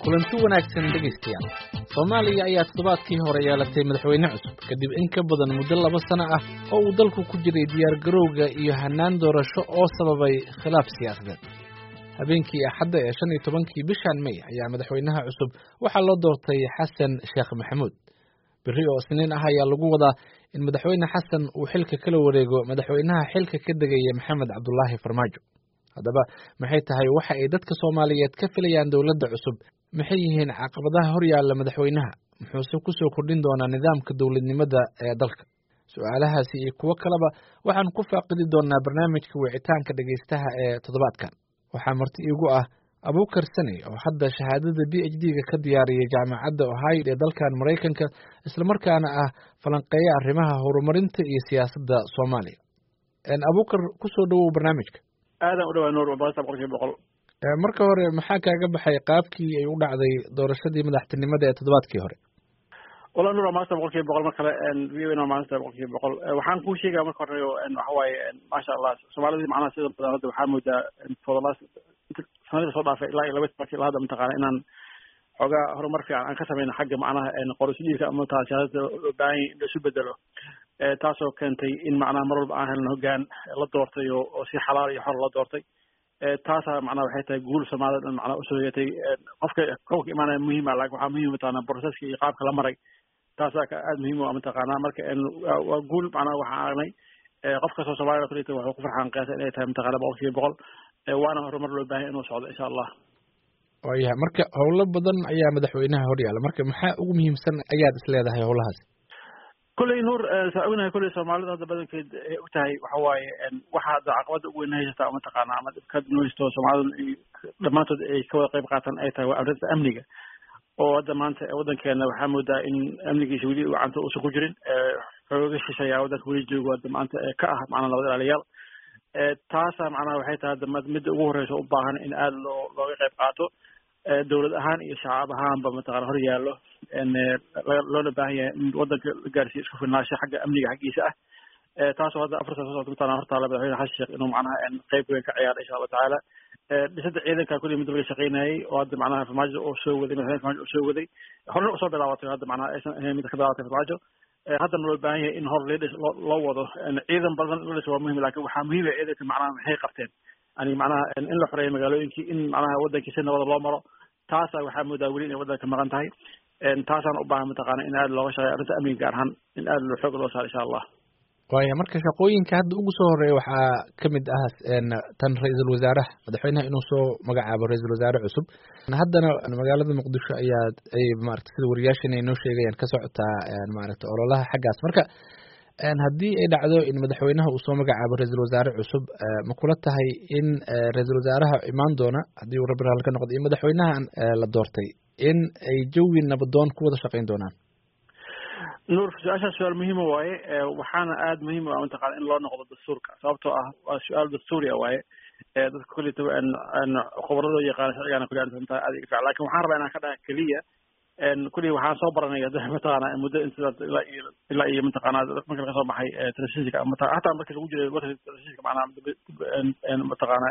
kulanti wanaagsan dhegaystayaal soomaaliya ayaa toddobaadkii hore yeelatay madaxweyne cusub kadib in ka badan muddo laba sano ah oo uu dalku ku jiray diyaargarowga iyo hannaan doorasho oo sababay khilaaf siyaasadeed habeenkii axadda ee shan iyo tobankii bishan may ayaa madaxweynaha cusub waxaa loo doortay xasan sheekh maxamuud berri oo isniin ah ayaa lagu wadaa in madaxweyne xasan uu xilka kala wareego madaxweynaha xilka ka degaya maxamed cabdulaahi farmaajo haddaba maxay tahay waxa ay dadka soomaaliyeed ka filayaan dowladda cusub maxay yihiin caqabadaha horyaalla madaxweynaha muxuuse kusoo kordhin doonaa nidaamka dowladnimada ee dalka su-aalahaasi iyo kuwo kaleba waxaan ku faaqidi doonaa barnaamijka wicitaanka dhegaystaha ee toddobaadkan waxaa marti iigu ah abuukar sane oo hadda shahaadada b h d-ga ka diyaariyay jaamacadda ohio ee dalkan maraykanka islamarkaana ah falanqeeya arrimaha horumarinta iyo siyaasadda soomaaliya abuukar kusoo dhowow barnaamijka aadan u dhawaa nuur boqolkiiba boqolkiiba boqol marka hore maxaa kaaga baxay qaabkii ay u dhacday doorashadii madaxtinimada ee toddobaadkii hore wala nuur waa maanta boqolkiiba boqol mar kale v o n waa maanta boqolkiiba boqol waxaan kuu sheegaya marka hore waxa waaye maasha allah soomaalidii macnaha sida badan hadda waxaa moodaa for the last sanadii soo dhaafay ilaa iyo laba tobankii ilaa hadda mataqaana inaan xoogaa horumar fiican aan ka sameyno xagga macnaha qorosliidka ama mataa siyaasada loo baahan yahay in laisu bedelo taasoo keentay in macnaha mar walba aan helno hoggaan la doortay oo oo si xalaal iyo xor la doortay taasaa macnaha waxay tahay guul soomaalida dhan macnaha usoo yeetay qofka qofka imaanaya muhiima laakin waxaa muhiim mataqaana proceska iyo qaabka la maray taasaa aada muhiim u ah mataqaanaa marka waa guul macnaha waxaan aragnay qof kastoo soomaalida kulita waxuu ku farxaan qiyaasa inay tahay mataqaana boqolkiiba boqol waana horumar loo baahay inuu socdo insha allah waayahay marka howlo badan ayaa madaxweynaha horyaala marka maxaa ugu muhiimsan ayaad is leedahay howlahaas kulley nuur saa ognahay kulley soomaalida hadda badankeed ay u tahay waxa waaye waxa hadda caqabada ugu weyn haysataa mataqaana ama dhibka nooysto soomaalida dhammaantood ay ka wada qayb qaatan ay tahay waa arrinta amniga oo hadda maanta waddankeena waxaa moodaa in amnigiisa weli gacanta uusan ku jirin xooga shishayaa waddanka weli joogo hadda maanta ka ah macnaa nabad ilaaliyaal taasa macnaha waxay tahay hadda midda ugu horreysa u baahan in aada loo looga qayb qaato dowlad ahaan iyo shacab ahaanba mataqana hor yaallo loona baahan yahay in waddanka la gaarsiiyo isku filnaansho xagga amniga xaggiisa ah taasoo hadda afartan soo socota mataqana hortaala madaxweyne xasan sheekh inuu macnaha qayb weyn ka ciyaaro insha allah tacaala dhisada ciidanka kulli mid laga shaqeynayay oo hadda macnaha farmaajo oo soo waday madaxweyne farmaajo oo soo waday horena usoo bilaabatay hadda macnaha aysan ahayn mid ka bilaabatay farmaajo haddana loo baahan yahay in hor leedhis loo wado ciidan badan leedhis waa muhim lakin waxaa muhiim ah ciidanka macnaha maxay qabteen yani macnaha in la xoreeyo magaalooyinkii in macnaha waddankii si nabada loo maro taasa waxaa moodaa weli inay waddanka maqan tahay taasaan u baahan mataqaana in aada looga shaqeeyo arrinta amniga gaar ahaan in aada loo xoog loo saaro insha allah waaya marka shaqooyinka hadda ugu soo horeeya waxaa kamid ah tan ra-iisul wasaaraha madaxweynaha inuu soo magacaabo ra-iisul wasaare cusub haddana magaalada muqdisho ayaa ay maarata sida wariyaashana ay noo sheegayaan ka socotaa maaragta ololaha xaggaas marka haddii ay dhacdo in madaxweynaha uu soo magacaabo ra-iisul wasaare cusub ma kula tahay in ra-iisul wasaaraha imaan doona haddii uu rabbi raali ka noqdo iyo madaxweynahan la doortay in ay jawi nabadoon ku wada shaqeyn doonaan nuur su-aashaas su-aal muhiima waaye waxaana aada muhiim u ah mataqana in loo noqdo dastuurka sababtoo ah waa su-aal dastuuriya waaye dadka kullita khubradoo yaqaana sharcigaana kulli arrinta aada iga fiican lakin waxaan rabaa inaan ka dhaha keliya kulli waxaan soo baranay mataqana muddo inta ilaa iyo ilaa iyo mataqana marka laga soo baxay transitionka hataa marka lagu jiray transitionka macnaha mataqana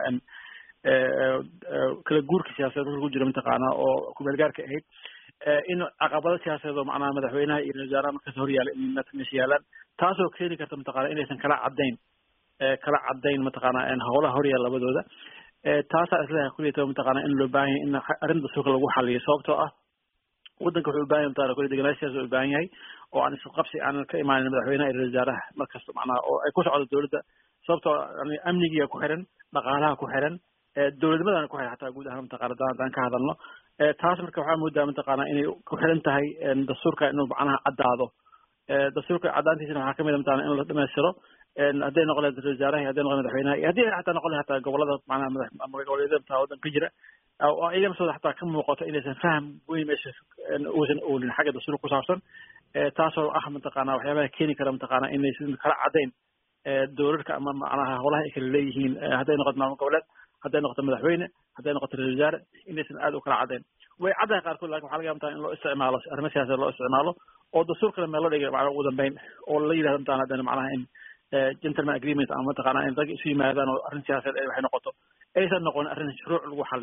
kala guurka siyaasadeed marka lagu jira mataqaana oo kumeelgaarka ahayd in caqabado siyaasadeed oo macnaha madaxweynaha iyo ra-isul wasaaraha markaas horyaala in meesha yaalaan taasoo keeni karta mataqana inaysan kala caddayn kala caddayn mataqana howlaha horyaala labadooda taasaa isleeyahay kulliyata mataqana in loo baahan yahay in arrinta dastuurka lagu xaliyo sababtoo ah waddanka wuxuu u baahan yahay mataqana kulli degenaanshiyaas u baahan yahay oo aan isku qabsi aanan ka imaanin madaxweynaha iyo ra-isul wasaaraha markasta macnaha oo ay ku socdo dowladda sababtoo amnigiga ku xiran dhaqaalaha ku xiran dowladnimadana ku xiran xataa guud ahaan mataqana haddaan ka hadalno taas marka waxaa moodaa mataqaana inay ku xiran tahay dastuurka inuu macnaha caddaado dastuurka caddaantiisana waxaa kamid a mataqana in la dhamaystiro hadday noqon lahayd ra-isul wasaaraha hadday noqon madaxweynaha iyo haddii xataa noqon lahayd hataa gobolada macnaha madax goboleedyada mataa waddanka ka jira oo iyaga naftooda xataa ka muuqato inaysan faham weyn meesha uusan oolin xagga dastuurka ku saabsan taasoo ah mataqaana waxyaabaha keeni kara mataqaana inaysan kala caddayn dowladka ama macnaha howlaha ay kala leeyihiin hadday noqoto maamul goboleed hadday noqoto madaxweyne hadday noqoto ra-isul wasaare inaysan aada u kala caddayn way caddahay qaarkood lakin waxa laga yaaba mataa in loo isticmaalo arrimo siyaasadeed loo isticmaalo oo dastuurkana meel loo dhigay macnaha ugu dambeyn oo la yidhahdo mataa haddana macnaha in gentleman agreement ama mataqaana in rag isu yimaadaan oo arrin siyaasadeed ay waxay noqoto aysan noqon arrin shuruuc lagu xaliyo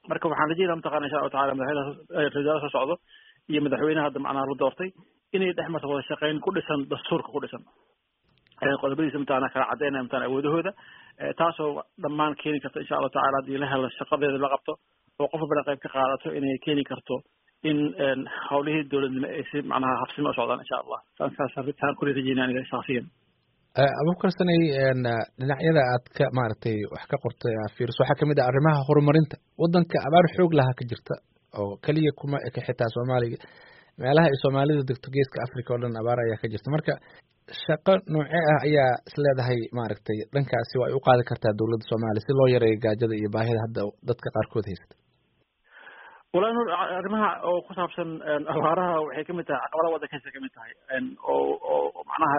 marka waxaan rajeynaya mataqana insha allahu tacala madaxweynaha ra-isul wasaare soo socdo iyo madaxweynaha hadda macnaha la doortay inay dhex marto wada shaqeyn ku dhisan dastuurka ku dhisan qodobadiisa mataqana kala cadeynaya mataqana awoodahooda taasoo dhammaan keeni karta insha allahu tacala haddii la helo shaqadeeda la qabto oo qof walbana qayb ka qaadato inay keeni karto in hawlihii dowladnimo ay si macnaha habsimo u socdaan insha allah saasaan kuli rajeynaya aniga shaksiyan abubakar sanay dhinacyada aad ka maaragtay wax ka qortay fiirs waxaa kamid ah arrimaha horumarinta waddanka abaar xoog lahaa ka jirta oo keliya kuma eka xitaa soomaaliga meelaha ay soomaalida degto geeska africa oo dhan abaar ayaa ka jirta marka shaqo noocee ah ayaa isleedahay maaragtay dhankaasi waa ay u qaadi kartaa dowladda soomaaliya si loo yareeyo gaajada iyo baahida hadda dadka qaarkood haysta wala nur arrimaha oo ku saabsan abaaraha waxay kamid tahay caqabadaha waddankaisa kamid tahay oo oo macnaha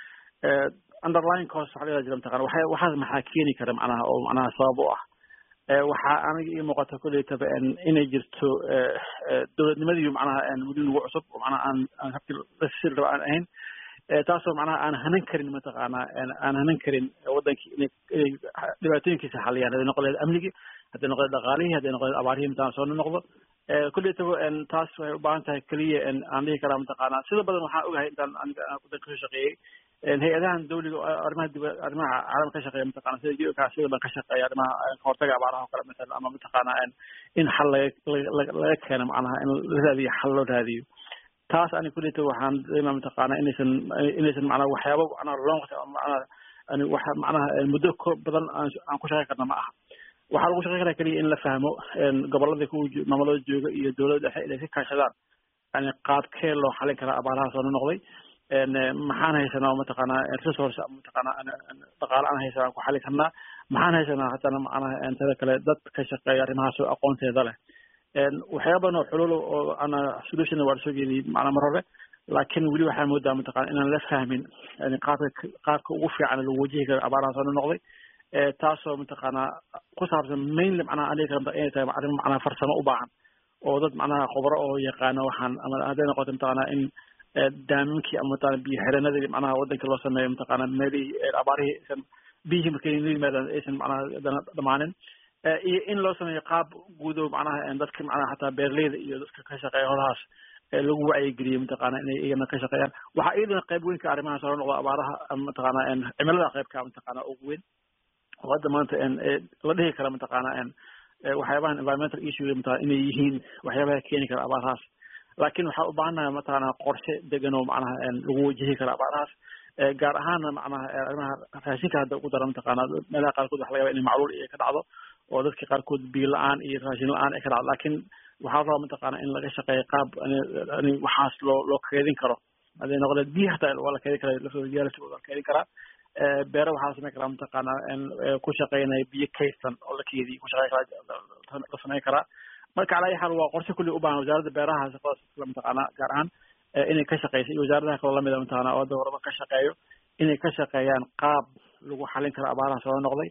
underline cost waxa la jira mataqana waxay waxaas maxaa keeni kara macnaha oo macnaha sabab u ah waxaa aniga ii muuqata kuleytaba inay jirto dowladnimadiiyo macnaha weli nagu cusub oo macnaha aan aan habkii lasir raba aan ahayn taasoo macnaha aan hanan karin mataqaana aan hanan karin wadankii inay inay dhibaatooyinkiisa xaliyaan hadday noqon lahayd amnigii hadday noqon lahayd dhaqaalihii hadday noqon lahayd abaarihii mataqana soo noqdo kuleytaba taas waxay u baahan tahay keliya aan dhihi karaa mataqaana sida badan waxaan ogahay intaan aniga wadanka kasoo shaqeeyey hay-adahan dawliga arrimaha dib arrimaha caalamka ka shaqeeya mataqana sida geoka sida ban ka shaqeeya arrimaha kahortaga abaaraha oo kale masalan ama mataqaana in xal laga laga keeno macnaha in la raadiyo xal loo raadiyo taas ani kuleyta waxaan dareemaa mataqaana inaysan inaysan macnaha waxyaaba macnaha long macnaha ani wax macnaha muddo ko badan aan aan ku shaqeyn karna ma aha waxaa lagu shaqeyn karaa keliya in la fahmo gobolada ku maamulada jooga iyo dowladda dhexe inay ka kaashadaan yani qaabkee loo xalin karaa abaaraha soo noqday maxaan haysanaa mataqaanaa resource mataqaanaa dhaqaale aan haysanaa aan ku xali karnaa maxaan haysanaa haddana macnaha tada kale dad ka shaqeeya arrimahaas oo aqoonteeda leh waxyaaba badan oo xulul oo ana solution waa lasoo jeediyey macnaa mar hore laakiin weli waxaa moodaa mataqana inaan la fahmin yani qaabka qaabka ugu fiican lagu wajihi karo abaaraha soo noqday taasoo mataqaanaa ku saabsan mainly macnaha aan dhihi karanta inay tahay arrin macnaha farsamo u baahan oo dad macnaha khubro oo yaqaano waxaan ama hadday noqoto mataqaanaa in daaminkii ama mataqana biyo xireenadii macnaha waddanka loo sameeyo mataqaana meelihii abaarihii aysan biyihii markay la yimaadaan aysan macnaha dhamaanin iyo in loo sameeyo qaab guudo macnaha dadka macnaha xataa beerleyda iyo dadka ka shaqeeya holahaas lagu wacyigeliyo mataqaana inay iyagana ka shaqeeyaan waxaa iyadana qayb weyn ka arrimahaas hore noqdo abaaraha mataqaana cimilada qaybka mataqaana ugu weyn oo hadda maanta la dhihi kara mataqaana waxyaabahan environmental issue mataqana inay yihiin waxyaabaha keeni kara abaarahaas laakiin waxaa u baahannahay mataqaana qorshe degan oo macnaha lagu wajihi kara abaarahaas gaar ahaana macnaha arrimaha raashinka hadda ugu dara mataqaana meelaha qaarkood waxa laga yaba inay macluul iyo ka dhacdo oo dadka qaarkood biyo la-aan iyo raashin la-aan ay ka dhacdo laakiin waxaa rabaa mataqaana in laga shaqeeyo qaab ani waxaas loo loo keedin karo hadday noqoleed biyo hataa waa la keedin karaa laftooda biyaha waa la keedin karaa beere waxaa la sameyn karaa mataqaana ku shaqeynaya biyo kaystan oo la keediyo ku shaqeyn karaa la sameyn karaa marka calaa ayi xaal waa qorshe kulli u baahan wasaaradda beeraha shaqadaas mataqaana gaar ahaan inay ka shaqeyso iyo wasaaradaha kaloo lamida mataqaana oo hadda horeba ka shaqeeyo inay ka shaqeeyaan qaab lagu xalin karo abaaraha soo noqday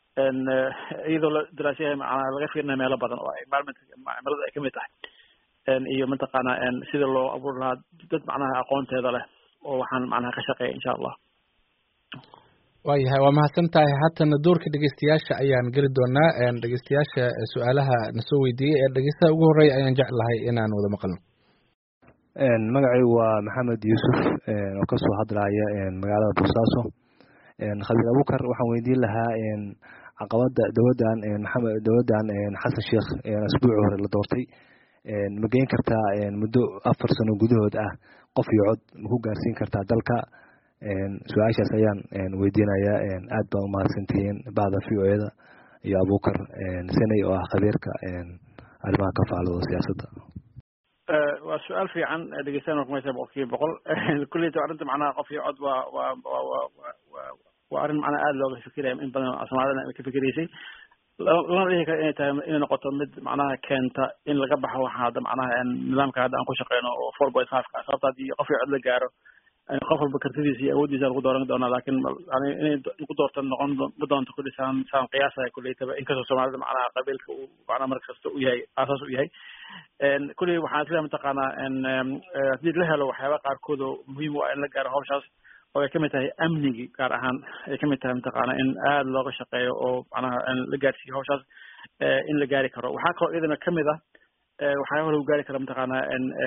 iyadoo la daraasyahay macnaa laga fiirinayo meelo badan oo environment cimilada ay kamid tahay iyo mataqaana sida loo abuuri lahaa dad macnaha aqoonteeda leh oo waxaan macnaha ka shaqeeya insha allah waayahay waa mahadsan tahay haatana doorka dhegeystayaasha ayaan geli doonaa dhegeystayaasha su-aalaha nasoo weydiiyey ee dhegeystaha ugu horreeya ayaan jeclahay inaan wada maqalno magacaygu waa maxamed yuusuf oo kasoo hadlaya magaalada boosaaso khabiir abukar waxaan weydiin lahaa caqabada dowladan maxamed dowladan xasan sheekh asbuuci hore la doortay ma geyn kartaa muddo afar sano gudahood ah qof iyo cod ma ku gaarsiin kartaa dalka su-aashaas ayaan weydiinayaa aad baa umahadsantihiin bahda v o eda iyo abukar seney oo ah khabiirka arrimaha ka faalooda siyaasadda waa su-aal fiican dhegeystayan kumaysa boqol kiiba boqol kulleyta arrinta macnaha qof iyo cod waa waa waa waa waa waa arrin macnaha aada looga fikiraya in badan soomaalidana ay ka fikiraysay lana dhihi kara inay tahay inay noqoto mid macnaha keenta in laga baxo waxa hadda macnaha nidaamka hadda aan ku shaqeyno oo four point five ka sababta haddii qof iyo cod la gaaro qof walba kartidiisa iyo awooddiisa lagu dooran doonaa laakiin yani inay ku doorta noqon ma doonto kulli saan saan qiyaasaya kulleytaba inkastoo soomaalida macnaha qabiilka uu macnaha mar kasta u yahay aasaas u yahay kulley waxaan isleeyahay mataqaanaa haddii la helo waxyaaba qaarkood oo muhiim u ah in la gaaro hawshaas oo ay kamid tahay amnigi gaar ahaan ay kamid tahay mataqaana in aada looga shaqeeyo oo macnaha la gaarsiiyo hawshaas in la gaari karo waxaa kaloo iyadana kamid ah waxyaaba lagu gaari kara mataqaanaa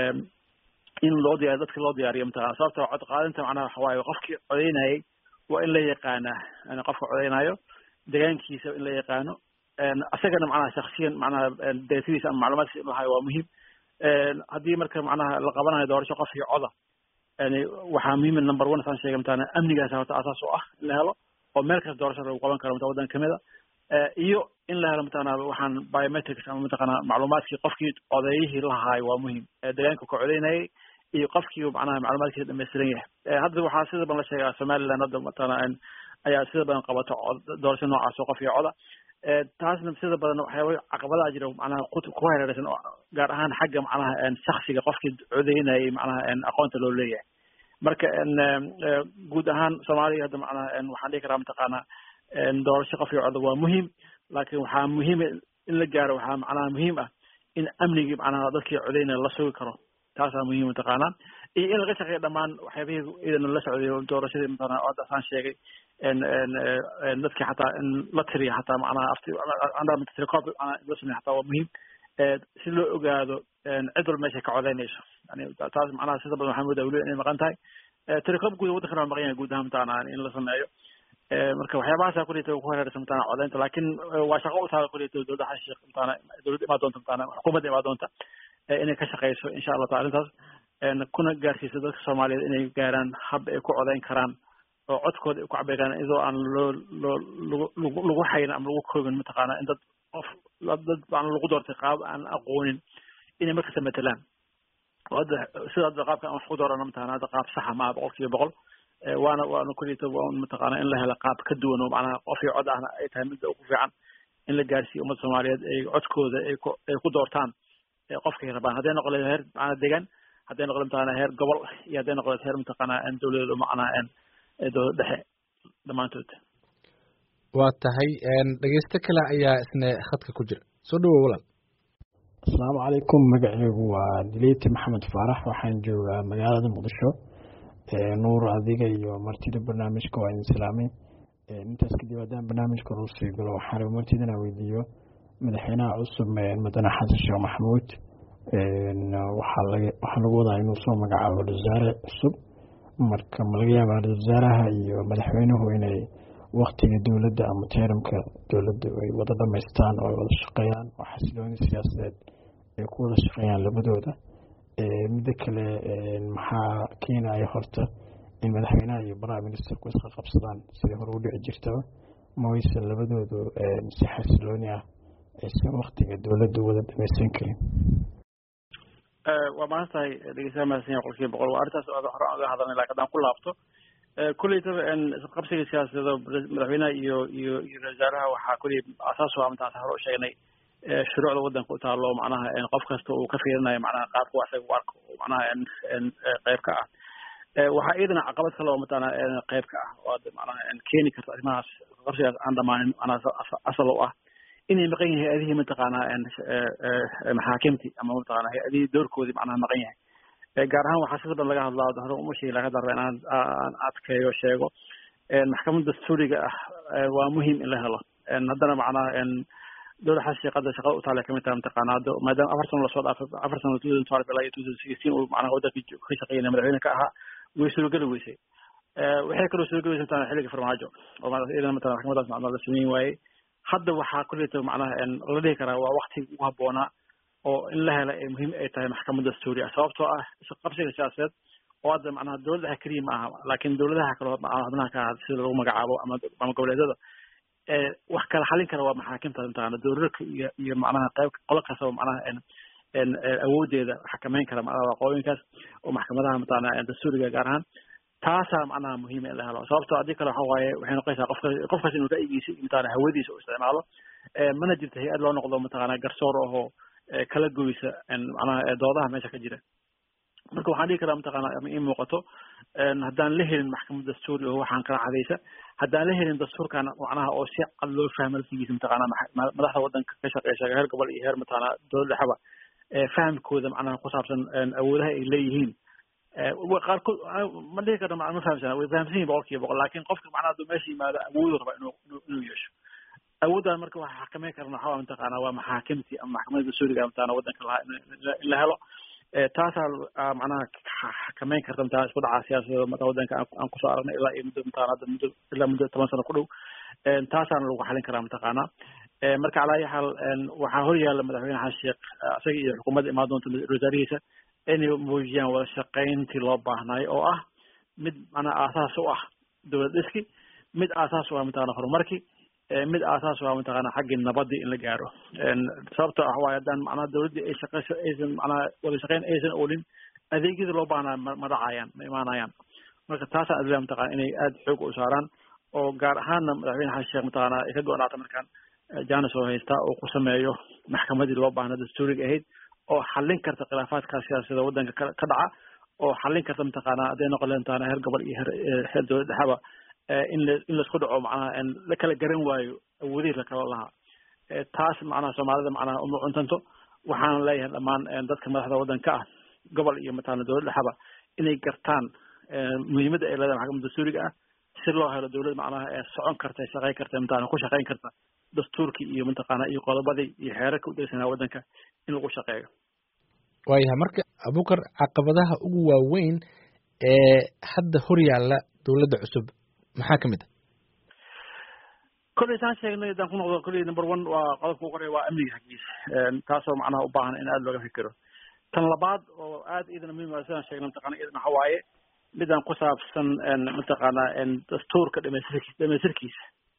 in loo diyaariyo dadka loo diyaariyo mataqana sababta cod qaadinta macnaha waxa waaye qofkii codeynayay waa in la yaqaanaa qofka codeynayo degaankiisa in la yaqaano asagana macnaha shaksiyan macnaha deetadiisa ama macluumaadkiisa in lahayo waa muhiim haddii marka macnaha la qabanayo doorasho qof iyo coda yani waxaa muhiim number one saan sheegay mataqana amnigaas horta asaas u ah in la helo oo meel kasta doorasho lagu qaban karo mata waddan kamid a iyo in la helo mataqana waxaan biometrics ama mataqana macluumaadkii qofkii codeeyihii lahaayo waa muhiim deegaanka ka codeynayay iyo qofkii macnaha macluumaadkiisa dhamaystiran yahay hadda waxaa sida badan la sheegaa somaliland hadda mataqana ayaa sida badan qabato doorasho noocaas oo qof iyo coda taasna sida badan waxyaaba caqabadaha jira macnaha ku hareeraysan gaar ahaan xagga macnaha shaksiga qofkii codeynayay macnaha aqoonta loo leeyahay marka guud ahaan soomaaliya hadda macnaha waxaan dhihi karaa mataqaana doorasho qof iyo coda waa muhiim laakiin waxaa muhiim in la gaaro waxaa macnaha muhiim ah in amnigii macnaha dadkii codeynaya la sugi karo taasaa muhiim mataqaanaa iyo in laga shaqeeyo dhammaan waxyaabihii idana la socday doorashadii mataqana hadda saan sheegay dadkii xataa in la tiriyo xataa macnaha afti record la sameeyo xataa waa muhiim si loo ogaado cid walba meeshay ka codeynayso yani taas macnaha sida badan waxaa moodaa weli inay maqan tahay telecob guud waddankana waa maqan yahay guud ahaan mataqana in la sameeyo marka waxyaabahaasa kulita ku hareeraysa mataqana codeynta laakiin waa shaqo u taala kulita dowladda xashiiq mataqana dowladda imaa doonta mataqana xukuumadda imaa doonta inay ka shaqeyso insha allah taala arrintaas kuna gaarsiiso dadka soomaaliyeed inay gaaraan hab ay ku codeyn karaan oo codkooda ay ku cabiri karaan iyadoo aan loo loo lagu lagu hayn ama lagu koobin mataqaana in dad qof dad aan lagu doortay qaab aan aqoonin inay markasta matelaan oo hadda sida hadda qaabka aan wax ku doorano mataqana hadda qaab saxa maaha boqol kiiba boqol waana waana kulita waan mataqaana in la helo qaab ka duwan oo macnaha qof iyo cod ahna ay tahay midda ugu fiican in la gaarsiiyo ummadda soomaaliyeed ay codkooda ay ku ay ku doortaan qofkay rabaan hadday noqo leed heer macnaa degan hadday noqdo mataqana heer gobol iyo hadday noqdo heer mataqana dowladeed macnaa dowlad dhexe dhammaantood waa tahay dhegeysto kale ayaa isna khadka ku jira soo dhawow walaal asalaamu calaykum magaceygu waa dileyti maxamed faarax waxaan joogaa magaalada muqdisho nuur adiga iyo martida barnaamijka waa idin salaamay intaas kadib haddaan barnaamijka hor usii galo waxaan raba martida inaan weydiiyo madaxweynaha cusub mudane xasan sheekh maxamuud waxaa laga waxaa lagu wadaa inuu soo magacaabo wasaare cusub marka ma laga yaabaa ra-isul wasaaraha iyo madaxweynuhu inay waktiga dowladda ama teeramka dowladda ay wada dhamaystaan oo ay wada shaqeeyaan oo xasilooni siyaasadeed ay ku wada shaqeeyaan labadooda midda kale maxaa keenaya horta in madaxweynaha iyo prime ministerku isqa qabsadaan sidai hore u dhici jirtaba ma waysan labadoodu si xasilooni ah aysan waktiga dowladda wada dhamaysan karin waa mahad tahay dhegeystaha mahadsan yahay qolkiiba boqol waa arrintaas hore aan uga hadalnay lakin haddaan ku laabto kulleytaba qabsiga siyaasadeed madaxweynaha iyo iyo iyo ra wasaaraha waxaa kulley asaas waa mataan hore u sheegnay shuruucda waddanka u taalo macnaha qof kasta uu ka fiirinayo macnaha qaabku asaga u arko macnaha qayb ka ah waxaa iyadana caqabad kale oo mataqana qayb ka ah oo macnaha keeni karta arrimahaas qabsigaas aan dhamaanin macnaha asal u ah inay maqan yahay hay-adihii mataqaana maxaakimti ama mataqana hay-adihii doorkoodii macnaha maqan yahay gaar ahaan waxaa sida badan laga hadlaa hore uma sheegi laga darba inaan aan adkeeyo sheego maxkamadda dastuuriga ah waa muhiim in la helo haddana macnaha dowlad xashiiqada shaqada utaale kamid tahay mataqaana hadda maadaama afar sano lasoo dhaafay afar sano two thousand twelve ilaa iyo two thousand sixteen uu macnaha waddanka ka shaqeynaya madaxweyne ka ahaa way suurogeli weysay waxay kaloo suurogeli weysay mataqana xilliga farmaajo oo iyadana mataqana maxkamadaas macnaha la sameyn waayey hadda waxaa kulleyta macnaha la dhihi karaa waa waktiga ugu habboonaa oo in la hela ay muhiim ay tahay maxkamad dastuuri ah sababtoo ah qabsiga siyaasadeed oo hadda macnaha dowladaha keliya ma aha laakiin dowladaha kaloo xubnaha ka aha sida lagu magacaabo ama ama goboleedyada wax kala xalin kara waa maxaakimta mataqana dowladka iyo iyo macnaha qayb qolo kastaba macnaha awoodeeda xakameyn kara macnaha waqooyinkaas oo maxkamadaha mataqana dastuuriga gaar ahaan taasaa macnaha muhiima in la helo sababtoo haddii kale waxa waaye waxay noqonaysaa qofka qofkaas inuu ra'yigiisa mataqana hawadiisa u isticmaalo mana jirto hay-ad loo noqdo mataqana garsoor ahoo kala goysa macnaha doodaha meesha ka jira marka waxaan dhihi karaa mataqana ama ii muuqato haddaan la helin maxkamad dastuuri oo waxaan kala cadaysa haddaan la helin dastuurkan macnaha oo si cad loo fahmo laftigiisa mataqana madaxda waddanka ka shaqeysa heer gobol iyo heer mataqana dowlad dhexeba fahamkooda macnaha ku saabsan awoodaha ay leeyihiin qaarkood ma dhihi karno ma fahamsana way fahamsan yihin boqol kiiba boqol lakin qofka macnaha hadduu meesha yimaado awoodu raba inuu inuu yeesho awooddan marka waxa xakameyn karna waxaa mataqaana waa maxaakimtii ama maxkamadda dastuuriga mataqana waddanka lahaa in la helo taasaa macnaha xakameyn karta mataqana isku dhaca siyaasadda mata waddanka aan kusoo aragnay ilaa iyo muddo mataqana hadda muddo ilaa muddo toban sano ku dhow taasaana lagu xalin karaa mataqaana marka calaa ayi xaal waxaa hor yaalla madaxweyne xasan sheekh isaga iyo xukuumadda imaan doonta wasaarihiisa inay muujiyaan wada shaqayntii loo baahnaayo oo ah mid macnaha aasaas u ah dowlad dhiski mid aasaas u ah mataqana horumarkii mid aasaas u ah mataqana xaggii nabadii in la gaaro sababtoo ah waayo haddaan macnaha dowladdii ay shaqeyso aysan macnaha wada shaqayn aysan oolin adeegyadii loo baahnaa ma ma dhacayaan ma imaanayaan marka taasaan adilaa mataqana inay aada xoog u saaraan oo gaar ahaanna madaxweyne xasan sheekh mataqana ay ka go-naata markaan janis oo haystaa oo ku sameeyo maxkamadii loo baahnaa dastuuriga ahayd oo xallin karta khilaafaadka siyaasada waddanka ka dhaca oo xallin karta mataqaana hadday noqon leed mataqana heer gobol iyo heer heer dowlad dhexaba in la in laisku dhaco macnaha la kala garan waayo awoodihii lakala lahaa taas macnaha soomaalida macnaha uma cuntanto waxaan leeyahay dhammaan dadka madaxda waddanka ah gobol iyo mataqana dowlad dhexaba inay gartaan muhiimadda ay leedahay maxkamadda dastuuriga ah si loo helo dowlad macnaha ee socon karta shaqayn karta mataqana ku shaqayn karta dastuurkii iyo mataqaana iyo qodobadii iyo xeerarka u degsanaa waddanka in lagu shaqeeyo waayahay marka abukar caqabadaha ugu waaweyn ee hadda hor yaalla dowladda cusub maxaa ka mid a kolley saan sheegnay haddaan ku noqdo kolley number one waa qodobka ugu horeya waa amniga xaggiisa taasoo macnaha u baahan in aada looga fikiro tan labaad oo aada iyadana muhiim ah sidaan sheegnay mataqana iyadana waxa waaye midaan ku saabsan mataqaana dastuurka dhamaystirkiisa dhamaystirkiisa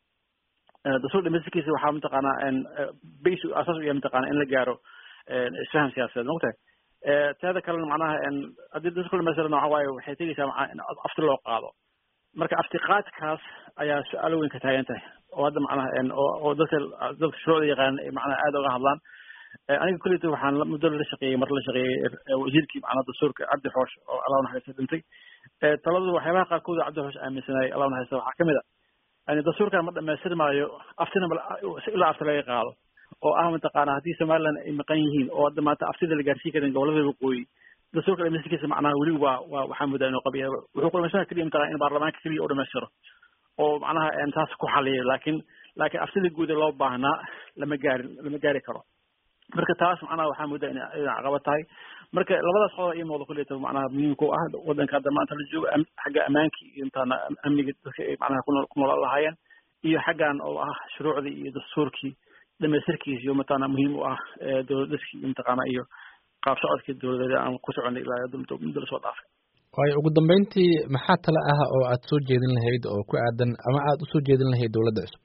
dastuur dhamaystirkiisa waxaa mataqaana base asaas u yahay mataqana in la gaaro isfaham siyaasadeed mogtahay teeda kalena macnaha haddii dastuurka dhamaystirana waxa waaye waxay tegeysaa maa in afti loo qaado marka aftiqaadkaas ayaa su-aalo weyn ka taagan tahay oo hadda macnaha oo dadka dadka shuruucda yaqaanan ay macnaha aada uga hadlaan aniga kulleyta waxaan muddo la shaqeeyey mar la shaqeeyey wasiirkii macnaha dastuurka cabdi xoosh oo allah naxariista dhintay taladu waxyaabaha qaarkood cabdi xoosh aaminsanayay allah naxariista waxaa kamid a yani dastuurkan ma dhamaystir maayo aftina ilaa afti laga qaado oo ah mataqaana haddii somaliland ay maqan yihiin oo hadda maanta aftida la gaarsiin karin gobolada waqooyi dastuurka dhamaystirkiisa macnaha weli waa waa waxaa moodaa inuu qabiya wuxuu ku dhamaystira keliya mataqana in baarlamaanka keliya u dhamaystiro oo macnaha taas ku xaliyo laakiin laakiin aftida guud ee loo baahnaa lama gaarin lama gaari karo marka taas macnaha waxaa moodaa in inay caqabad tahay marka labadaas qodob ii muuqda kulleyta macnaha muhiimka u ah waddanka hadda maanta la joogo xagga ammaankii iyo intaana amniga dadka ay macnaha kuno ku noolaan lahaayeen iyo xaggan oo ah shuruucdii iyo dastuurkii dhamaystirkiisa iyo mataqaana muhiim u ah dowlad dhiskii iyo mataqaana iyo qaab socodkii dowladeeda aan ku soconay ilaa muddo lasoo dhaafay waayo ugu dambeyntii maxaa tale ah oo aad soo jeedin lahayd oo ku aadan ama aada usoo jeedin lahayd dowladda cusub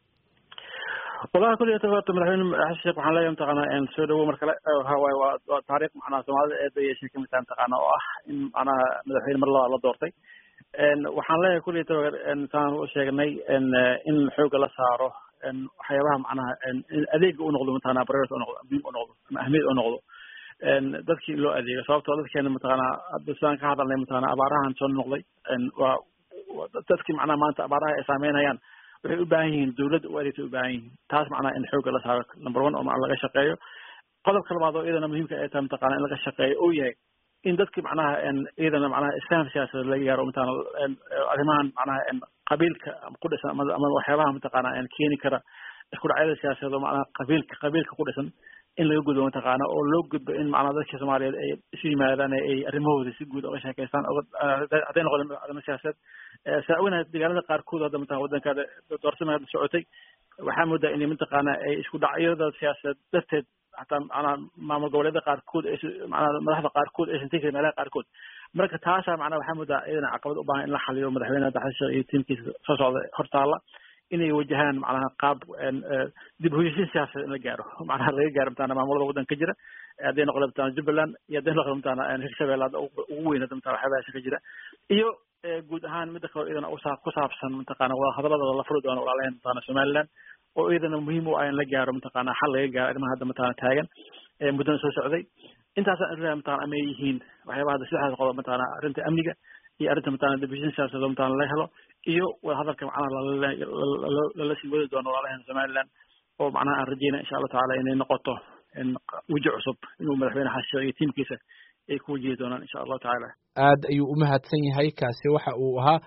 wallahi kulliyata horta madaxweyne xasan sheekh waxaan leeyahay mataqaana soo dhawow mar kale waxawaaye waa waa taariikh macnaha soomaalida eeda yeeshay kamid tahay mataqaana oo ah in macnaha madaxweyne mar labaad la doortay waxaan leeyahay kulliyata saan u sheegnay in xooga la saaro waxyaabaha macnaha adeega u noqdo mataqana priority u noqdo muhiim u noqdo ama ahmiyad u noqdo dadkii loo adeego sababtoo dadkeena mataqaana hadda sidaan ka hadalnay mataqana abaarahan soo noqday waa dadkii macnaha maanta abaaraha ay saameynayaan waxay u baahan yihiin dowladda u adeegtay u baahan yihiin taas macnaha in xooga la saaro number one oo macna laga shaqeeyo qodobka labaad oo iyadana muhiimka ay tahay mataqana in laga shaqeeyo oo yahay in dadki macnaha iyadana macnaha isfaham siyaasadeed laga gaaro mataqana arrimahan macnaha qabiilka ku dhisan ama ama waxyaabaha mataqana keeni kara isku dhacyada siyaasadeed oo macnaha qabiilka qabiilka ku dhisan in laga gudbo mataqaana oo loo gudbo in macnaha dadka soomaaliyeed ay isu yimaadaan ay arrimahooda si guud oga sheekeystaan hadday noqdeen arrimo siyaasadeed saa ognahay deegaanada qaarkood hadda mataqana waddankaada doorsamay hadda socotay waxaa moodaa inay mataqaana ay isku dhacyada siyaasadeed darteed hataa macnaha maamul goboleedyada qaarkood ay macnaha madaxda qaarkood aysan tegi karin meelaha qaarkood marka taasaa macnaha waxaa moodaa iyadana caqabad u baahan in la xaliyo madaxweyne hadda xasan sheekh iyo tiimkiisa soo socda hortaala inay wajahaan macnaha qaab dib hoyashin siyaasadeed in la gaaro macnaha laga gaaro mataqana maamulada waddanka ka jira hadday noqdo mataqana jubbaland iyo hadday noqdo mataqana hirshabelle hadda ugu weyn hadda mataqana waxyaabahaasi ka jira iyo guud ahaan midda kaloo iyadana usaa ku saabsan mataqana wada hadalada la furi doono walaalaheen mataqana somaliland oo iyadana muhiim u ah in la gaaro mataqana xal laga gaaro arrimaha hadda mataqana taagan muddana soo socday intaasaan irraa mataqana ama yihiin waxyaabaha hadda saddexdaas qodob mataqana arrinta amniga iyo arrinta mataqana dibishin siyaasadeed oo mataqana laga helo iyo wada hadalka macnaha lala sii wadi doono walaalaheen somaliland oo macnaha aan rajeyna insha allahu tacaala inay noqoto weji cusub inuu madaxweyne xasan sheekh iyo tiimkiisa ay ku wajihi doonaan insha allahu tacaala aad ayuu u mahadsan yahay kaasi waxa uu ahaa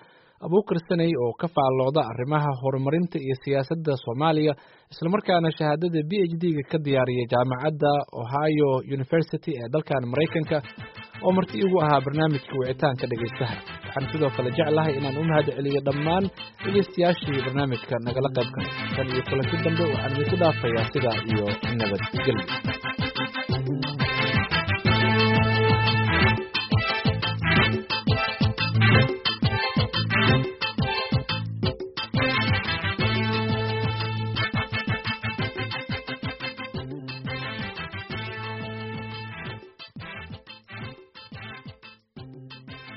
abuukar saney oo ka faallooda arrimaha horumarinta iyo siyaasadda soomaaliya islamarkaana shahaadada b h d ga ka diyaariyay jaamacadda ohio university ee dalkan maraykanka oo marti igu ahaa barnaamijka wicitaanka dhegaystaha waxaan sidoo kale jeclahay inaan u mahad celiyo dhammaan dhegaystayaashii barnaamijka nagala qayb galay tan iyo kulanti dambe waxaan idinku dhaafayaa sidaa iyo nabadgelyo